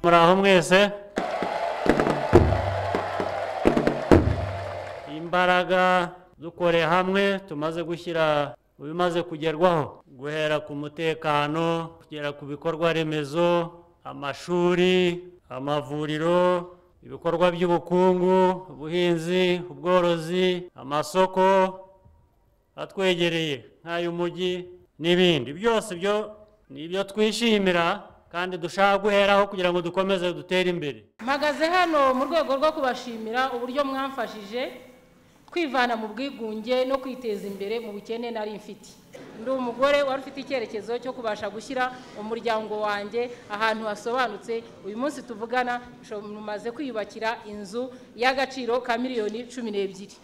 muraho mwese imbaraga dukore hamwe tumaze gushyira mu bimaze kugerwaho guhera ku mutekano kugera ku bikorwa remezo amashuri amavuriro ibikorwa by'ubukungu ubuhinzi ubworozi amasoko atwegereye nk'ay'umujyi n'ibindi byose byo ni ibyo twishimira kandi dushaka guheraho kugira ngo dukomeze dutere imbere mpagaze hano mu rwego rwo kubashimira uburyo mwamfashije kwivana mu bwigunge no kwiteza imbere mu bukene nari mfite ndi umugore wari ufite icyerekezo cyo kubasha gushyira umuryango wanjye ahantu hasobanutse uyu munsi tuvugana mumaze kwiyubakira inzu y'agaciro ka miliyoni cumi n'ebyiri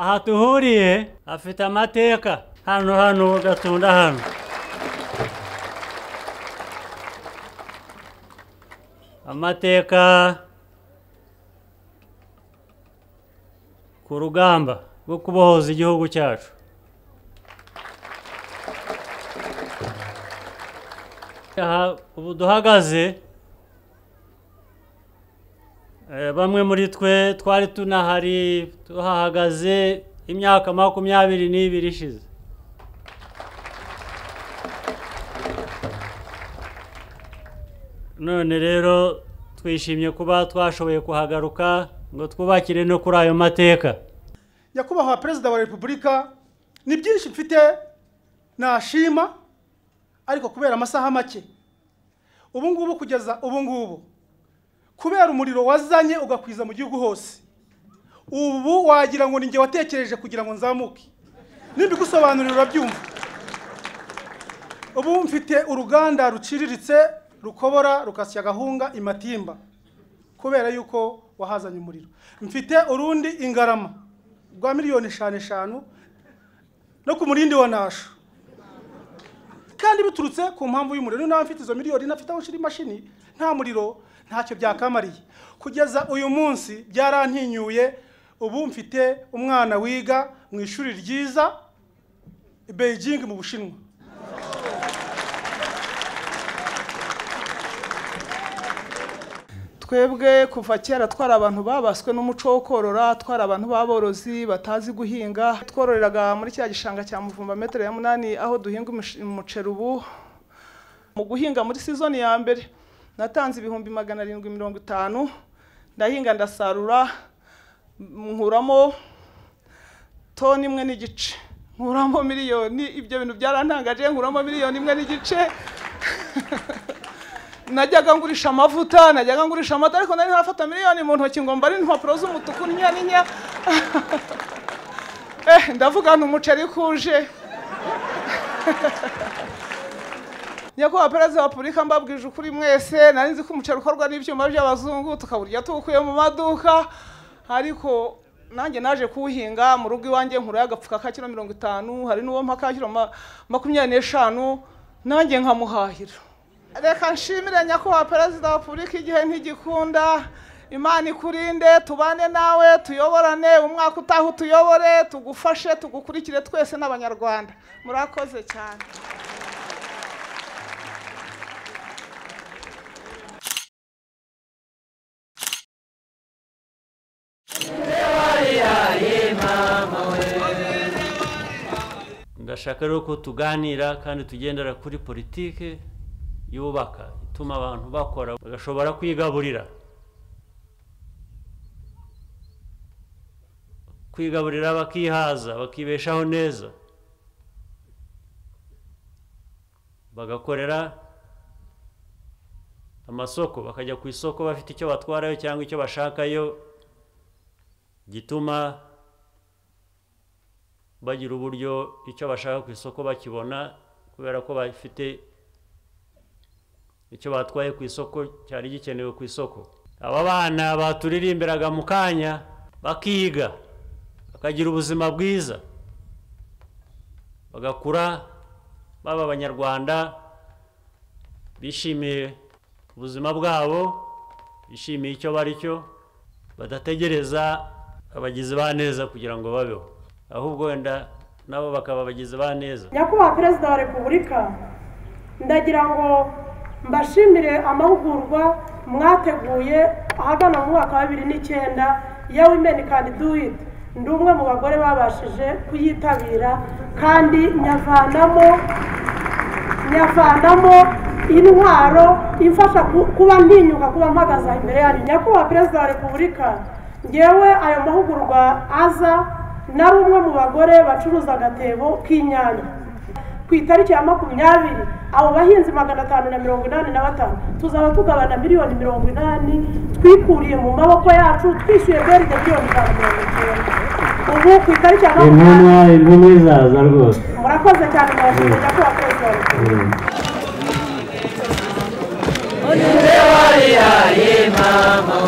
aha duhuriye hafite amateka hano hano gatunda hano amateka ku rugamba rwo kubohoza igihugu cyacu aha ubu duhagaze Eh, bamwe muri twe twari tunahari tuhahagaze imyaka makumyabiri n'ibiri ishize none rero twishimye kuba twashoboye kuhagaruka ngo twubakire no kuri ayo mateka nyakubahwa perezida wa repubulika ni byinshi mfite nashima ariko kubera amasaha make ubu ngubu kugeza ubu ngubu kubera umuriro wazanye ugakwiza mu gihugu hose ubu wagira ngo ninjye watekereje kugira ngo nzamuke nibigusobanurira urabyumva ubu mfite uruganda ruciriritse rukobora rukasya agahunga imatimba kubera yuko wahazanye umuriro mfite urundi ingarama rwa miliyoni eshanu eshanu no ku murindi wa nasho kandi biturutse ku mpamvu y'umuriro niyo nawe mfite izo miliyoni nafite aho nshyira imashini nta muriro ntacyo byakamariye kugeza uyu munsi byarantinyuye ubu mfite umwana wiga mu ishuri ryiza i Beijing mu bushinwa twebwe kuva kera twari abantu babaswe n'umuco wo korora twari abantu b'aborozi batazi guhinga twororeraga muri cya gishanga cya muvumba metero ya munani aho duhinga umush- umuceri ubu mu guhinga muri sizoni ya mbere natanze ibihumbi magana arindwi mirongo itanu ndahinga ndasarura m- nkuramo toni imwe n'igice nkuramo miliyoni ibyo bintu byarantangaje nkuramo miliyoni imwe n'igice najyaga ngurisha amavuta najyaga ngurisha amata ariko nari ntarafata miliyoni mu ntoki ngo mbare impapuro z'umutuku n'inya n'inya eh ndavuga nti umuceri kuje nyakubahwa perezida wa repubulika mbabwije ukuri mwese nari nzi ko umuceri ukorwa n'ibyuma by'abazungu tukawurya tuwukuye mu maduka ariko nanjye naje kuwuhinga mu rugo iwanjye nkurayo agapfuka ka kiro mirongo itanu hari n'uwo mpa ka kiro ma- makumyabiri n'eshanu nanjye nkamuhahira reka nshimire nyakubahwa perezida wa repubulika igihe ntigikunda imana ikurinde tubane nawe tuyoborane umwaka utaha utuyobore tugufashe tugukurikire twese n'abanyarwanda murakoze cyane ndashaka rero ko tuganira kandi tugendera kuri politike yubaka ituma abantu bakora bagashobora kwigaburira kwigaburira bakihaza bakibeshaho neza bagakorera amasoko bakajya ku isoko bafite icyo batwarayo cyangwa icyo bashakayo gituma bagira uburyo icyo bashaka ku isoko bakibona kubera ko bafite icyo batwaye ku isoko cyari gikenewe ku isoko aba bana baturirimbiraga mu kanya bakiga bakagira ubuzima bwiza bagakura baba abanyarwanda bishimiye ubuzima bwabo bishimiye icyo bari cyo badategereza abagizi ba neza kugira ngo babeho ahubwo wenda nabo bakaba abagizi ba neza nyakubahwa perezida wa repubulika ndagira ngo mbashimire amahugurwa mwateguye ahagana mu mwaka wa bibiri n'icyenda yewe imeni kandi duwiti ndi umwe mu bagore babashije kuyitabira kandi nyavanamo nyavanamo intwaro imfasha ku- kuba ntinyuka kuba mpagaze aha imbere yanyu nyakubahwa perezida wa repubulika ngewe ayo mahugurwa aza nari umwe mu bagore bacuruza agatebo k'inyanya ku itariki ya makumyabiri abo bahinzi magana atanu na mirongo inani na batanu tuzaba tugabana miliyoni mirongo inani twikuriye mu maboko yacu twishyuye beride miliyoni ijana na mirongo icyenda ubu ku itariki ya intumwa makumyabiri intumwa izaza rwose murakoze cyane murashimira ko perezida wa repubulika Mm. niwe warihaye mama